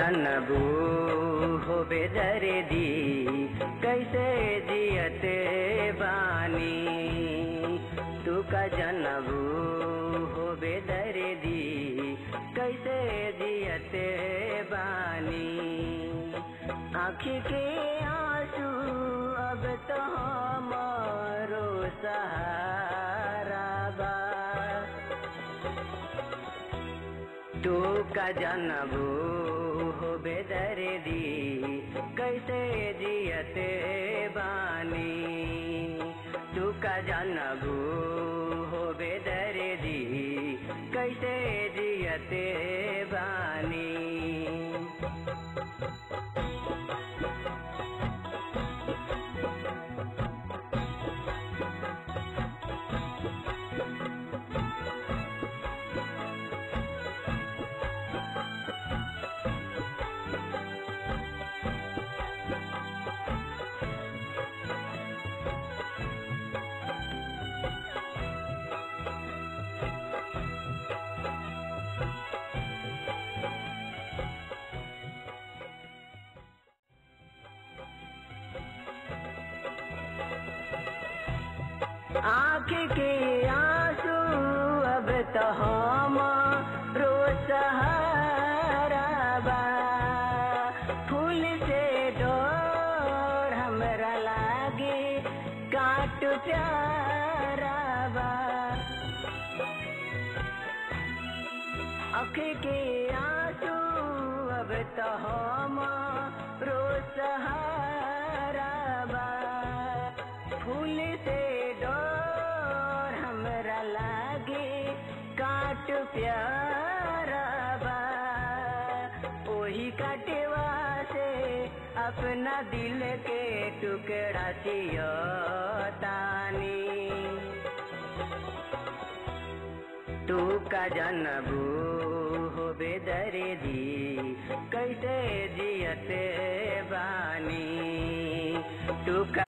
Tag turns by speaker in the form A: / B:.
A: जनबू हो बेदर्दी कैसे जियते बानी तू का जनबू हो बेदर्दी कैसे जियते बानी आँखी के आंसू अब तो हमारो सहारा बा तू का जनबू हो बेदर्दी कैसे जियते बानी तू का जनबू हो बेदर्दी कैसे जियते बानी आँख के आंसू अब तो हम रो सहारा बा फूल से डोर हमरा लागे काट प्यारा बा आँख के आंसू अब तो हम रो सहारा बा फूल से डोर हमरा लागे काट प्यारा बा ओही काटेवा से अपना दिल के टुकड़ा तानी तू का जनबू हो बेदर्दी कैसे जियते बानी तू का